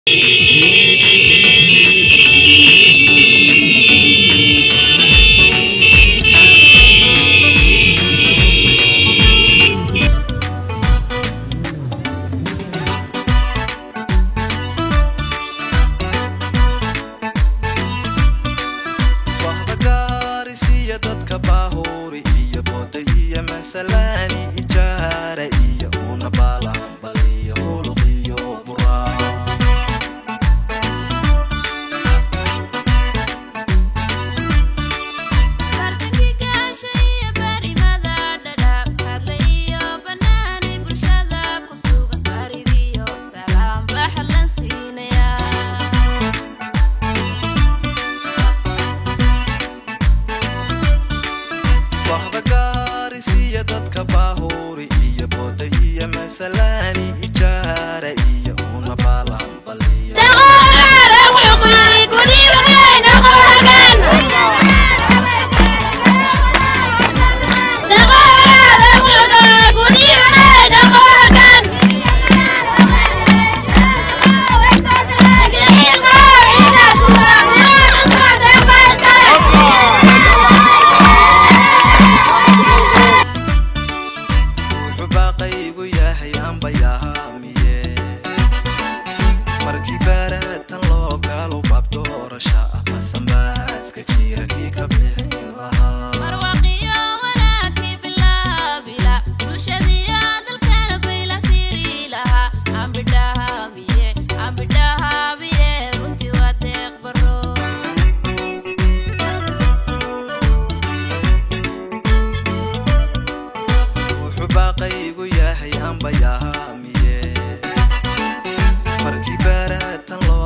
wahda gaarisiiya dadka baahuuri iyo booda iyo masalaani ijaara iyo una baalambaliyo huluqiyo buraa bartankii gaasha iyo barimada dhadhaab hadla iyo banaani bulshada ku sugan baridiyo salaam baxlan siinaya wahda gaarisiiya dadka baahuuri iyo booda iyo masalaani ijaara iyo una baalambaliyo wuxuu baaqaygu yahay ambayahaamiye markii baaratan loo gaalo baab doorasha ah basanbaaska jira kii ka bixin lahaa marwaqiyo wanaagkii bilaabila bulshadiyo dalkana bayla tiri lahaa ambidhahaabiye ambidhahaabiye runtii waa deeq baro wuxuu baaqaygu yahay ambayahaamiye markii baaratan loo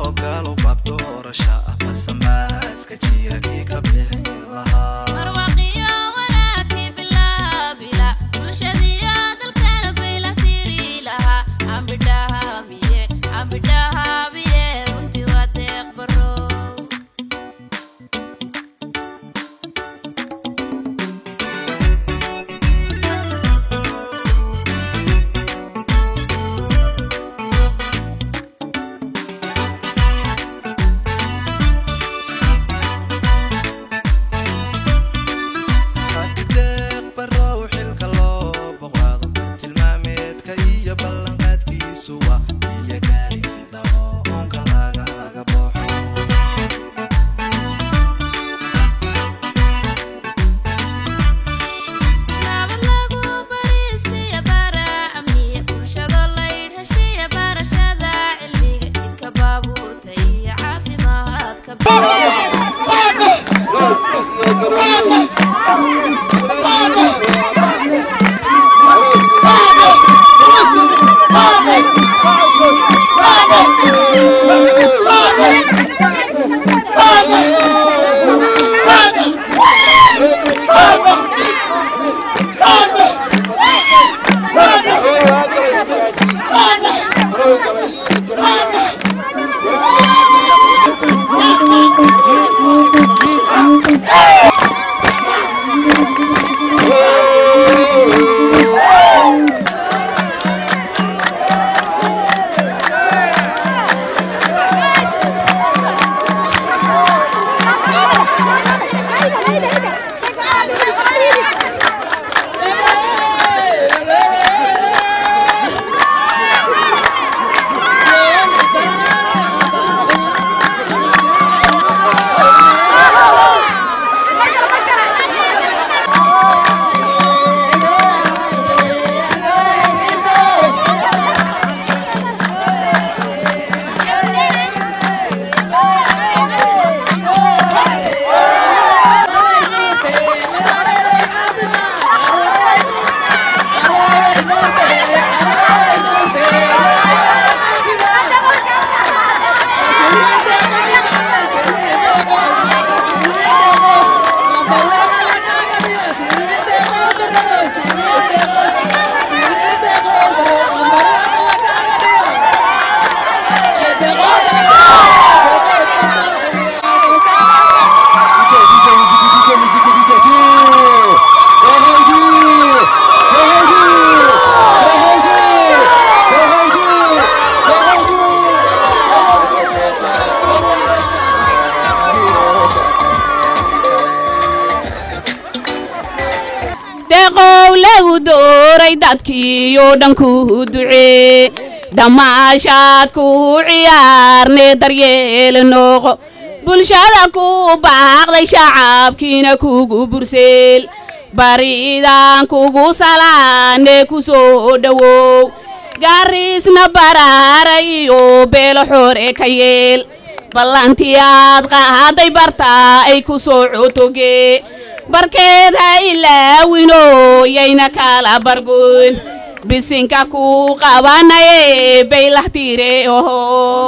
lagu dooray dadkiiyo dhan ku ducee dhammaashaad ku ciyaarne daryeela nooqo bulshada ku baaqday shacabkiina kugu burseel bariidaan kugu salaane ku soo dhowow gaariisna baraaray iyo beelo xoore ka yeel ballantii aad qaaday bartaa ay ku soo cotogee barkeed ha ilaawino yayna kala bargoyn bisinka ku qabanaye baylahtiire oho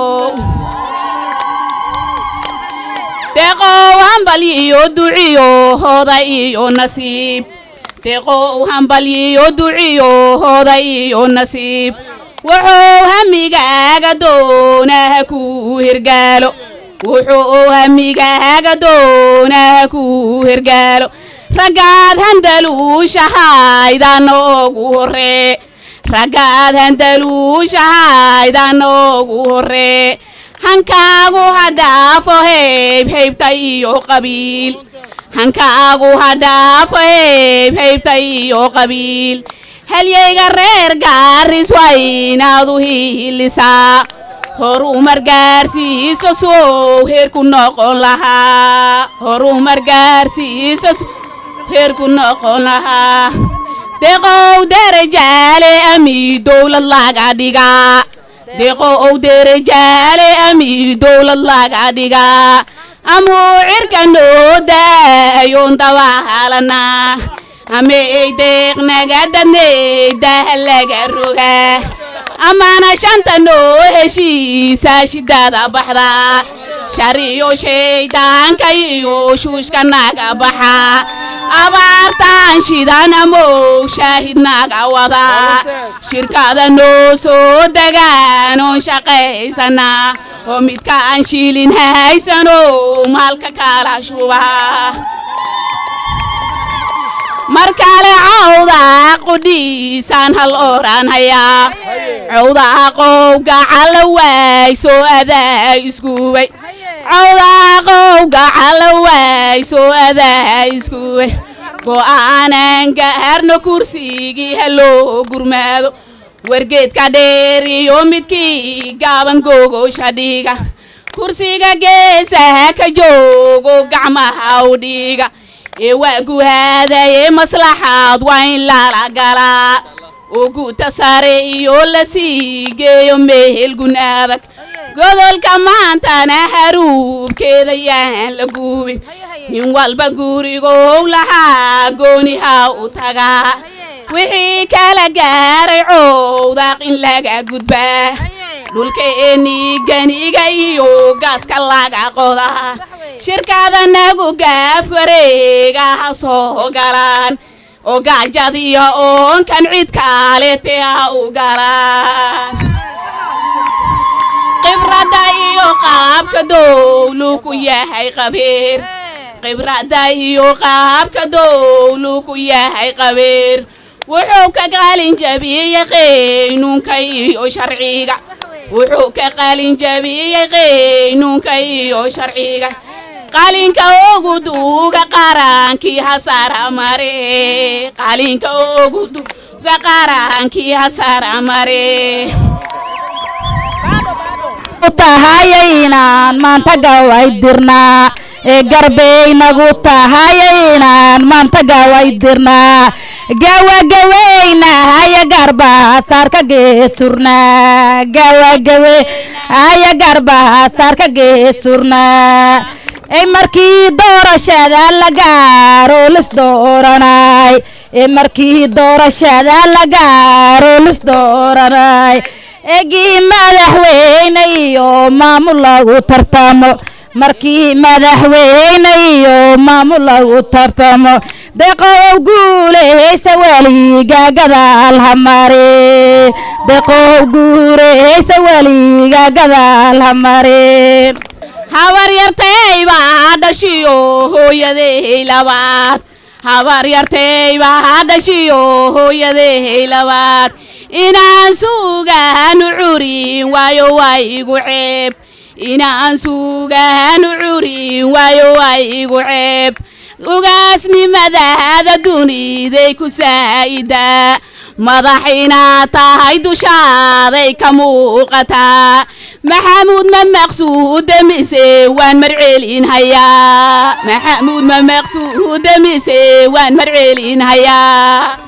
deeqow hambalyiyo duciyo hooda iyo nasiib deeqow hambalyiyo duciyo hooda iyo nasiib wuxuu hamigaaga doonaha ku hergaalo wuxuu hamigaaga doonaha ku hergaalo raggaad handaluushahayda noogu horree raggaad handaluushahayda noogu horree hankaagu ha dhaafo heyb heybta iyo qabiil hankaagu ha dhaafo heyb heybta iyo qabiil halyayga reer gaaris waa inaad u hiilisaa horumar gaarsiiso sow heerku noqon lahaa horumar gaarsiiso heerku noqon lahaa deeqow derajaale ami dowlad laga dhigaa deeqow derajaale ami dowlad laga dhigaa amuu cirka noo daayoon dawaalanaa amey deeqnagadadney daha laga rogaa amana shanta noo heshiisaa shidada baxda shariyo shaydaanka iyo shuushka naga baxa abaartaan shidan amow shaahid naga wada shirkada noo soo degaan oon shaqaysana oo midka aan shiilin haysano maalka kala shuba mar kale cawdaa qudhiisaan hal oran hayaa cawdaa qowga cala waay soo adaa iskuway cawdaa qowga cala waay soo adaa iskuway go'aanan gaarno kursigii haloo gurmaado wargeedka dheer iyo midkii gaaban googosha dhiga kursiga geesaha ka joogo gacmaha u dhiga ee waa guhaadaye maslaxaad waa in lala galaa oo guuta sare iyo la sii geeyo meel gun adag godolka maantana haruubkeeda yaan la guubin nin walba gurigow lahaa gooniha u tagaa wixii kala gaaray cowdaaq in laga gudbaa dhulkeennii ganiga iyo gaaska laga qodaa shirkada nagu gaaf wareega ha soo galaan oo gaajadiyo oonkan cid kaalete ha u galaan khibradda iyo qaabka dowlu ku yahay qabiir khibradda iyo qaabka dowlu ku yahay qabiir wuxuu ka qalin jabiyey qaynuunka iyo sharciga wuxuu ka qalin jabiyey qaynuunka iyo sharciga qalinka ugu duuga qarankii hasara mare qalinka ugu duuga qarankii hasara mare tahayaynaan maanta gawaydirnaa ee garbeynagu tahayaynaan maanta gawaydirnaa gawagaweynahaya garbahasaarka geesurnaa gawagaweynahaya garbahasaarka geesurnaa ee markii doorashada la gaaro lis dooranay ee markii doorashada la gaaro lis dooranay egii madaxweyne iyo maamul lagu tartamo markii madaxweyne iyo maamul lagu tartamo deqow guulehaysa weliga gadaal hamare deqow guulehaysa weliga gadaal hamare habar yartay baa dhashiyo hooyaday labaad habar yartay baa dhashiyo hooyaday labaad inaan suugaanu curin waayo waa igu ceeb inaan suugaanu curin waayo waa igu ceeb ugaasnimadaada duniday ku saa'idaa madax inaad tahay dushaaday ka muuqataa maxamuud ma maqsuuda mise waan marcelin hayaa maxamuud ma maqsuuda mise waan marcelin hayaa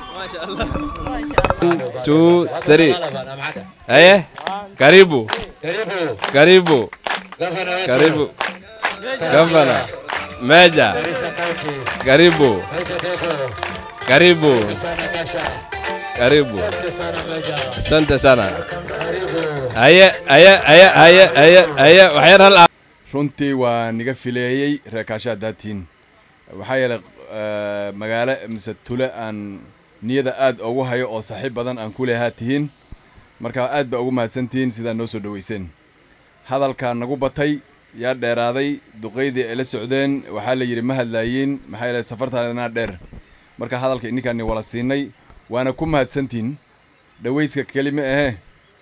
two, three. Eh? Karibu. Karibu. Karibu. Gavana. Meja. Karibu. Karibu. Karibu. Asante sana. Aye, aye, aye, aye, aye, aye, waxyar hal runtii waa niga fileeyey reekaasha daatiin waxaa yeelay eh, magaalo mise tule aan niyada aad ugu hayo oo saaxiib badan aan ku lehaa tihiin marka aad baa ugu mahadsantihiin sidaa noo soo dhoweyseen hadalkaa nagu batay yaa dheeraaday duqaydii ay la socdeen waxaa la yidhi ma hadlaayiin maxaa yeelay safartaanaa dheer marka hadalka ininkaani wala siinay waana ku mahadsantihiin dhawayska kelima ahee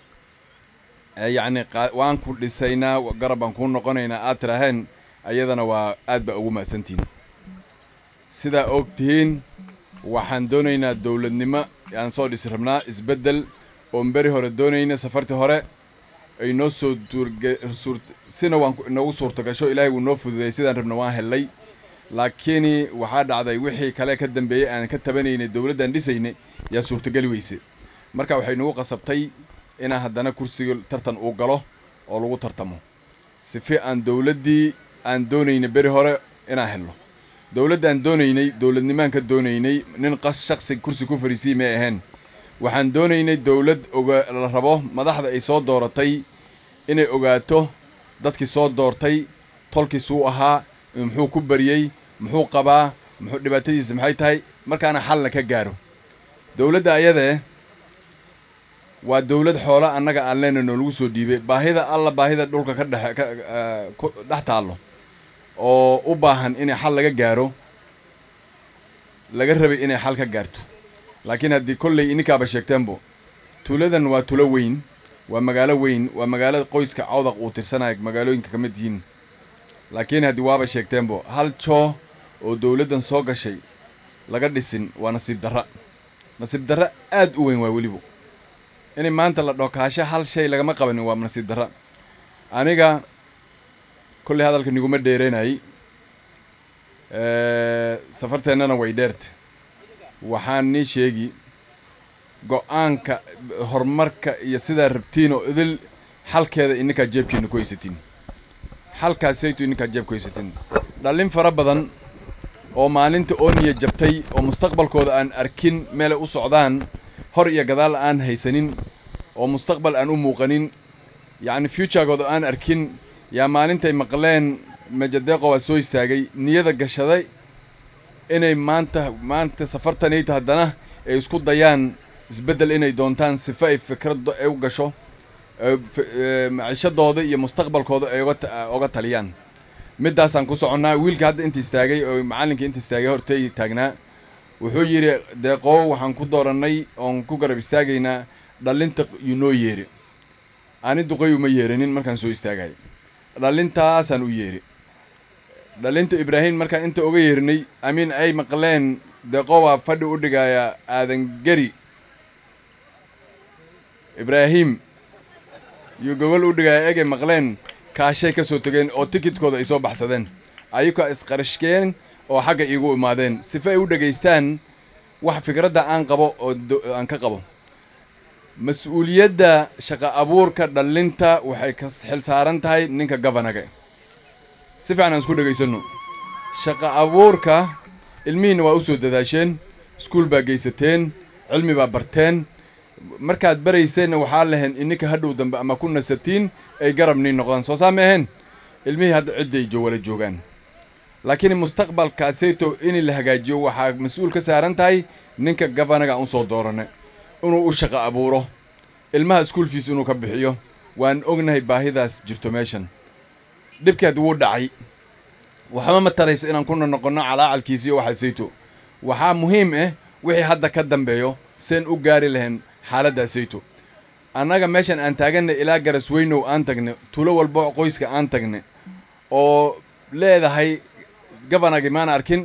ee yacni qa- waan ku dhisaynaa wa- garab baan kuu noqonaynaa aad tiraaheen ayadana waa aad baa ugu mahadsantihiin sidaa og tihiin waxaan doonaynaa dowladnimo aan soo dhisi rabnaa isbeddel oon beri hore doonayna safartii hore ay noo soo duurge suur sina waan ku- inoogu suurta gasho ilaahay wuu noo fududeeyey sidaan rabna waan hellay laakiin waxaa dhacday wixii kale ka dambeeyey aan ka tabanaynay dowladdan dhisaynay yaa suurtageli weyse marka waxay nagu qasabtay inaan haddana kursiga tartan uu galo oo lagu tartamo sifi aan dowladdii aan doonaynay beri hore inaan helno dowladda aan doonaynay dowladnimaan ka doonaynay nin qas shaksi kursi ku fariisiyey may ahayn waxaan doonaynay dowlad oga la rabo madaxda ay soo dooratay inay ogaato dadkii soo doortay tolkiisuu ahaa muxuu ku bariyey muxuu qabaa muxuu dhibaatadiisa maxay tahay markaana xalna ka gaaro dowladda ayadee waa dowlad xoola annaga aan leenahay noolagu soo dhiibay baahida alla baahida dhulka ka dhexe ka eh, ku dhex taallo oo u baahan inay xal laga gaaro laga rabay inay xal ka gaarto laakiin haddii kolley ininkaaba sheegteenbo tuuladan waa tulo weyn waa magaalo weyn waa magaalo qoyska cawdaq uu tirsanaya magaalooyinka ka mid yihiin laakiin haddii waaba sheegteenbo hal joo oo dowladdan soo gashay laga dhisin waa nasiib darra nasiib darra aad u weyn waa weliba inay maanta la dhokaasho hal shay lagama qabanin waa nasiib darra aniga kolley hadalka niguma dheeranayay safarteennana way dheerta waxaan nii sheegi go-aanka horumarka iyo sidaa rabtiin oo idil xalkeeda ininkaa jeebkiina ku haysatiin xalkaasaytu ininkaa jeeb ku haysatiin dhallin fara badan oo maalinta oo niya jabtay oo mustaqbalkooda aan arkin meelay u socdaan hor iyo gadaal aan haysanin oo mustaqbal aan u muuqanin yacni futuregooda aan arkin yaa maalintay maqleen majadeeqo waa soo istaagay niyada gashaday inay maanta maanta safartanayto haddana ay isku dayaan isbeddel inay doontaan sifa ay fikradda ay u gasho ee fi- ee, maciishadooda iyo mustaqbalkooda ay uga ta- uga taliyaan middaasaan ku soconnaa wiilka hadda inta istaagay oo macallinka inta istaagay hortay taagnaa wuxuu yidhi deeqoo waxaan ku doorannay oon ku garab istaagaynaa dhallinta yunoo yeeri ani duqay uma yeeranin markaan soo istaagay dhallintaasaan u yeeri dhalinta ibraahim markaan inta oga yeernay amiin ay maqleen deeqo waa fadhi u dhigaya aadan geri ibraahim yuu gogol u dhigaya egay maqleen kaashay ka soo tegeen oo tikidkooda ay soo baxsadeen ayukaa isqarashkeen oo xagga iigu imaadeen sifa ay u dhegaystaan wax fikradda aan qabo oo do- aan ka qabo mas-uuliyadda shaqa abuurka dhallinta waxay ka xil saaran tahay ninka gabanaga si fiican aan isku dhegaysanno shaqa abuurka ilmihiinna waa u soo dadaasheen iskuul baa geysateen cilmi baa barteen markaad barayseenna waxaa lahayn ininka hadhow dambe ama ku nasatiin ay garab niin noqdaan soo saama ahayn ilmihii hadda cidday jo wala joogaan laakiin mustaqbalkaaseyto in la hagaajiyo waxaa mas-uul ka saaran tahay ninka gabanaga aan u soo doorane inuu u shaqo abuuro ilmaha iskuul fiis inuu ka bixiyo waan ognahay baahidaas jirto meeshan dhibkeed wuu dhacay waxba ma tarayso inaan kuna noqonno calaacalkiisa iyo waxaasayto waxaa muhiim ah wixii hadda ka dambeeyo seen u gaari lahayn xaaladdaasayto annaga meeshan aan taaganna ilaa garas weynow aan tagne tulo walba qoyska aan tagne oo leedahay gabanagi maan arkin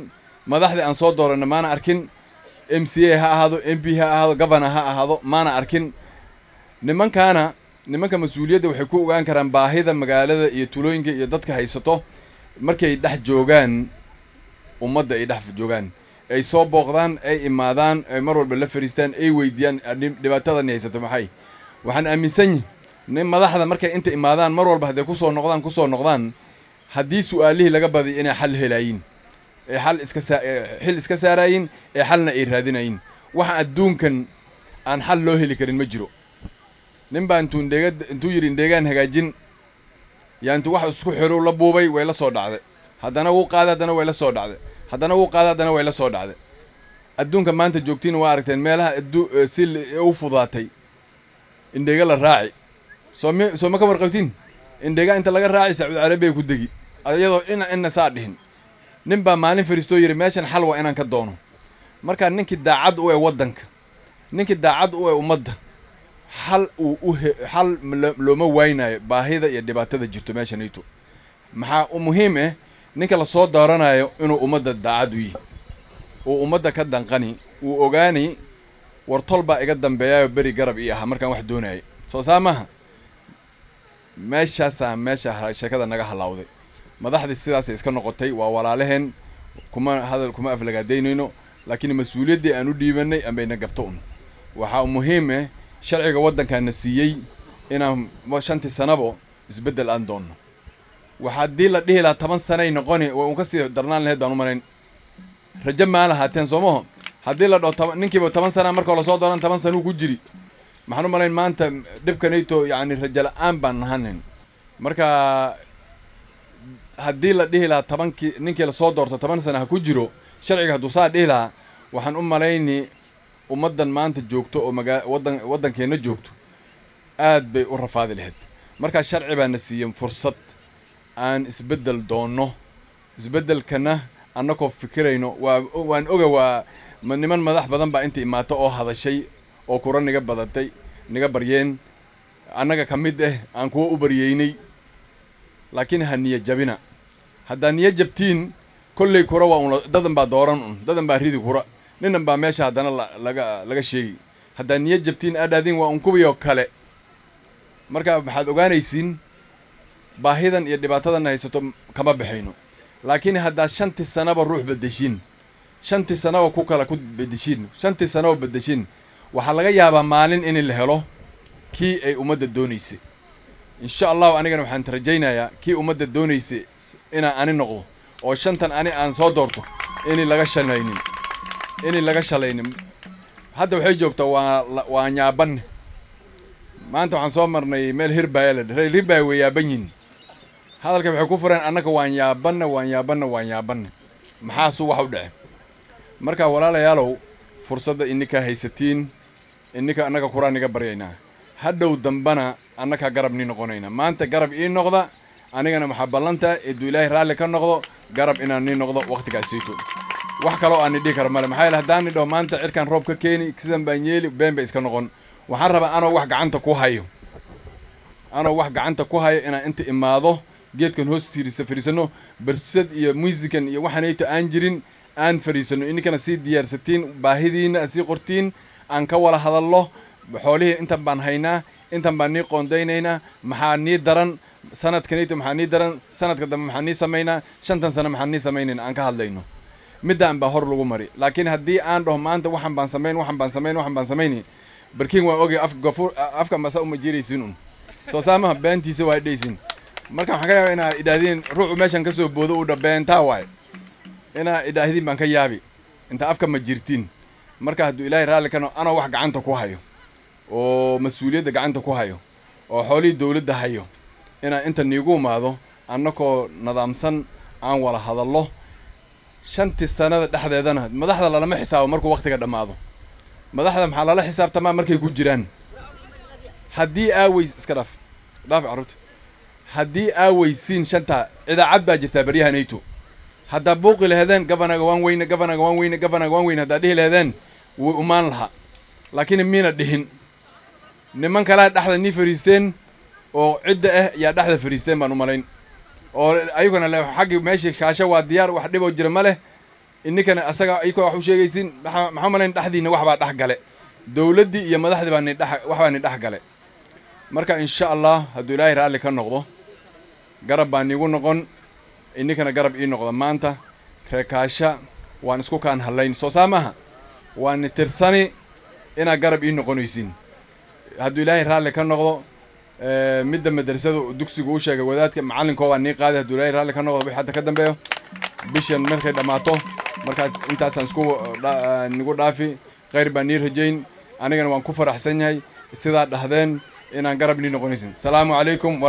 madaxdii aan soo dooranna maana arkin m c a ha ahaado m p ha ahaado governor ha ahaado maana arkin nimankaana nimanka mas-uuliyadda waxay ku ogaan karaan baahida magaalada iyo tulooyinka iyo dadka haysato markay dhex joogaan ummadda ay dhex joogaan ay soo booqdaan ay imaadaan ay mar walba la fariistaan ay weydiiyaan "Dhib- dhibaatadani haysato maxay waxaan aaminsan yihi nin madaxda markay inta imaadaan mar walba hadday kusoo noqdaan kusoo noqdaan haddii su-aalihii laga badiy inay xal helaayiin ee xal iska saa ee xil iska saaraayin ee xalna ay raadinayin waxa adduunkan aan xal loo heli karin ma jiro nin baa intuu indheega intuu yidhi indheegaan hagaajin yaa intuu wax isku xiro la buubay way la soo dhacday haddana wuu qaaday haddana way la soo dhacday haddana wuu qaaday haddana way la soo dhacday adduunka maanta joogtiin waa aragteen meelaha addu eh, si li- u fudaatay indheega la raaci soo mi soo ma ka warqabtiin indheega inta laga raaci sacuudi carabiya ku degi iyadoo ina ina saa dhihin nin baa maalin fariistoo yidhi meeshan xal waa inaan ka doono markaa ninkii daacad u ee waddanka ninkii daacad u ee ummadda xal uu u he xal lo- looma waynayo baahida iyo dhibaatada jirto meeshanayto maxaa u muhiim eh ninka la soo dooranayo inuu ummadda daacad u yihi uu ummadda ka danqani uu ogaani war tol baa iga dambeeyayo beri garab ii ahaa markaan wax doonayay soo saa maaha meeshaasaa meesha ha- sheekada naga halawday madaxdii sidaasay iska noqotay waa walaalaheen kuma hadal kuma aflagaadaynayno laakiin mas-uuliyaddii aan u dhiibanay ambayna gabto un waxaa muhiim eh sharciga waddankaana siiyey inaan wa- shantii sanabo isbeddel aan doonno waxa haddii la dhihi lahaa toban sanay noqoni waa un kasii darnaan lahayd baan u malayn rajo maa lahaateen soomaho haddii la dhaho toban ninkiiba toban sana markoo lasoo dooran toban sanuu ku jiri maxaan u malayn maanta dhibkanayto yacni rajo la-aan baan nahanin marka haddii la dhihi lahaa tobankii ninkii lasoo doorto toban sana ha ku jiro sharciga hadduu saa dhihi lahaa waxaan u malayni ummaddan maanta joogto oo magaa waddan waddankeenna joogto aad bay u rafaadi lahayd markaa sharci baana siiyey fursad aan isbeddel doonno isbeddelkana annakoo fikirayno waa waan oga waa ma- niman madax badan baa inta imaato oo hadashay oo kura niga badatay niga baryeen annaga ka mid ah aan kuwa u baryeynay laakiin ha niya jabina haddaa niya jabtiin kolley kura waa un dadan baa dooran un dadan baa ridi kura ninan baa meesha haddana la- laga laga sheegi haddaa niya jabtiin adhaadin waa un kuwiyoo kale marka waxaad ogaanaysiin baahidan iyo dhibaatadan haysato kama baxayno laakiin haddaad shantii sanaba ruux bedeshiin shantii sanaba ku kala ku bedeshiin shantii sanaba bedeshiin waxaa laga yaabaa maalin in la helo kii ay ummadda doonaysay insha allahu anigana waxaan rajaynayaa kii ummadda doonaysay s- inaan ani noqdo oo shantan ani aan soo doorto inay laga shalaynin inay laga shalaynin hadda waxay joogtaa waa la- waa nyaabanne maanta waxaan soo marnay meel hirbaya la dhahay hirbaya way yaaban yihin hadalka waxay ku fureen annaka waan yaabanna waan yaabanna waan yaabanna maxaasuu wax u dhace marka walaalayaalow fursadda ininkaa haysatiin ininka annaga kuraan iga baryaynaa hadhow dambana annakaa garab nii noqonaynaa maanta garab ii noqda anigana maxaa ballantaa eeduu ilaahay raalli ka noqdo garab inaan nii noqdo wakhtigaasiito wax kaloo aan idhihi kara male maxaa yeele haddaan idhaho maanta cirkaan roob ka keeni sidan baan yeeli been bay iska noqon waxaan rabaa anoo wax gacanta ku hayo anoo wax gacanta ku hayo inaan inta imaado geedkan hoostiisa fadhiisano barsad iyo muusikan iyo waxaanayto aan jirin aan fadhiisano ininkana sii diyaarsatiin baahidiina aad sii qortiin aan ka wada hadallo xoolihii intan baan haynaa intan baan nii qoondaynaynaa maxaa nii daran sanadkanayto maxaa nii daran sanadka dambe maxaa nii samaynaa shantan sano maxaa nii samaynayna aan ka hadlayno middaan baa hor lagu mari laakiin haddii aan dhaho maanta waxan baan samayn waxan baan samayn waxan baan samayni barkiin waa ogay af gafuur afka masa uma jiraysin un soo saamaha beentiisa waa dhaysin marka waxaan ka yaaba inaad idhaahdeen ruuxu meeshan ka soo boodo uu dha beentaa waaye inaad idhaahdiin baan ka yaabi inta afka ma jirtiin marka hadduu ilaahay raalli ka no anoo wax gacanta ku hayo oo mas-uuliyadda gacanta ku hayo oo xoolihii dowladda hayo inaan inta niigu imaado annakoo nadaamsan aan wada hadallo shantii sanada dhexdeedana madaxda lalama xisaabo markuu wakhtiga dhammaado madaxda maxaa lala xisaabtamaa markay ku jiraan haddii aaweys iska dhaaf dhaaf carruurta haddii aaweysiin shantaa idaacad baa jirtaa baryahanayto haddaa buuqi laheedeen gabanaga waan weyne gabanaga waan weyne gabanaga waan weyne haddaa dhihi laheedeen wuu umaan lahaa laakiin miina dhihin niman kalaa dhexda nii fariisteen oo cidda ah yaa dhexda fariisteen baan u malayn oo ayaguna le xaggii meeshii kaasho waa diyaar wax dhiboo jira ma leh ininkana asaga ayakoo wax u sheegaysin maxaa maxaa malayn dhexdiina wax baa dhex gale dowladdii iyo madaxdii baa ni dhex wax baa ni dhex gale marka insha allah hadduu ilaahay raalli ka noqdo garab baa niigu noqon ininkana garab ii noqda maanta reekaasha waan isku kaan hadlayn soo saa maaha waan ni tirsani inaad garab ii noqonaysin hadduu ilaahay raalli ka noqdo eh, midda madrasadu dugsigu u sheegay wadaadka macallinkoo waa nii qaaday hadduu ilaahay raalli ka noqdo wixii hadda ka dambeeyo bishan markay dhammaato markaas intaasaan isku dha- nigu dhaafi khayr baan nii rajayn anigana waan ku faraxsan yahay sidaa dhahdeen inaan garab nii noqonaysin salaamu calaykum